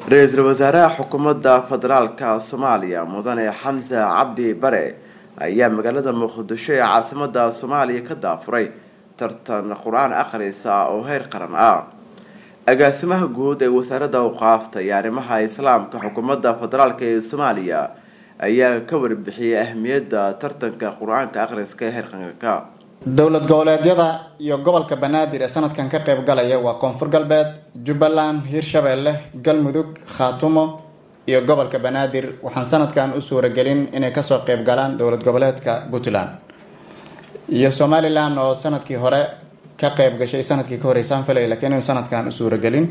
ra-iisul wasaaraha xukuumadda federaalka soomaaliya mudane xamse cabdi bare ayaa magaalada muqdisho ee caasimada soomaaliya ka daafuray tartan qur-aan akhrisa oo heer qaran ah agaasimaha guud ee wasaaradda awqaafta iyo arrimaha islaamka xukuumadda federaalk ee soomaaliya ayaa ka warbixiyay ahmiyadda tartanka qur-aanka akhriska ee heer qaranka dowlad goboleedyada iyo gobolka banaadir ee sanadkan ka qayb galaya waa koonfur galbeed jubbaland hiirshabeelle galmudug khaatumo iyo gobolka banaadir waxaan sanadkan u suuragelin inay kasoo qayb galaan dowlad goboleedka puntland iyo somalilan oo sanadkii hore ka qayb gashay sanadkii ka horeysaan filay lakiin inu sanadkan u suuragelin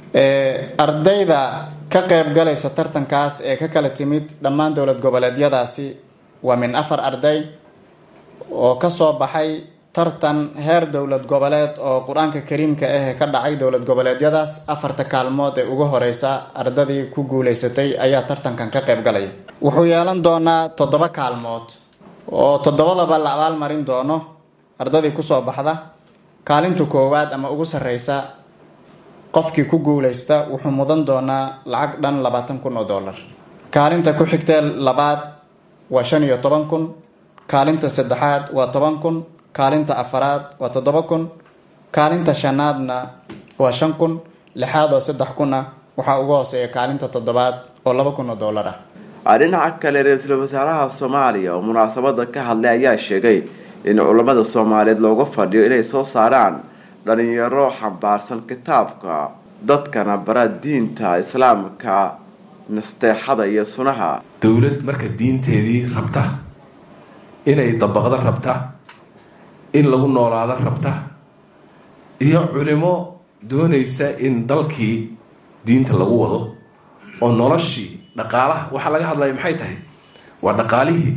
ardayda ka qayb galaysa tartankaas ee ka kala timid dhammaan dowlad goboleedyadaasi waa min afar arday oo kasoo baxay tartan heer dowlad goboleed oo qur-aanka kariimka ah ka dhacay dowlad goboleedyadaas afarta kaalmood ee ugu horeysa ardadii ku guuleysatay ayaa tartankan ka qayb galaya wuxuu yeelan doonaa toddoba kaalmood oo toddobadaba la abaalmarin doono ardadii kusoo baxda kaalinta koowaad ama ugu sareysa qofkii ku guuleysta wuxuu mudan doonaa lacag dhan labaatan kun oo dollar kaalinta ku xigtee labaad waa shan iyo toban kun kaalinta saddexaad waa toban kun kaalinta afaraad waa toddoba kun kaalinta shanaadna waa shan kun lixaad oo saddex kun ah waxaa ugu hooseeya kaalinta toddobaad oo laba kun oo dollar ah dhinaca kale ra-iisul wasaaraha soomaaliya oo munaasabada ka hadlay ayaa sheegay in culammada soomaaliyeed looga fadhiyo inay soo saaraan dhalinyaro xambaarsan kitaabka dadkana bara diinta islaamka nasteexada iyo sunaha dowlad marka diinteedii rabta inay dabaqdo rabta in lagu noolaado rabta iyo culimo doonaysa in dalkii diinta lagu wado oo noloshii dhaqaalaha waxaa laga hadlaya maxay tahay waa dhaqaalihii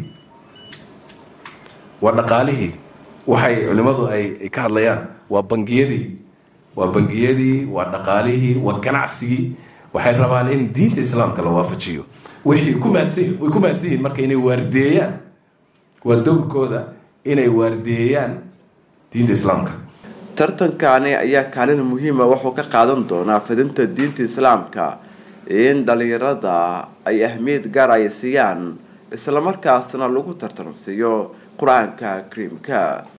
waa dhaqaalihii waxay culimadu ay ka hadlayaan waa bangiyadii waa bangiyadii waa dhaqaalihii waa ganacsigii waxay rabaan in diinta islaamka la waafajiyo way ku mahadsan way ku mahadsan yihiin marka inay waardeeyaan waa dowrkooda inay waardeeyaan diinta islaamka tartankani ayaa kaalin muhiima wuxuu ka qaadan doonaa fidinta diinta islaamka in dhalinyarada ay ahmiyad gaar ay siiyaan islamarkaasna lagu tartansiiyo qur-aanka kariimka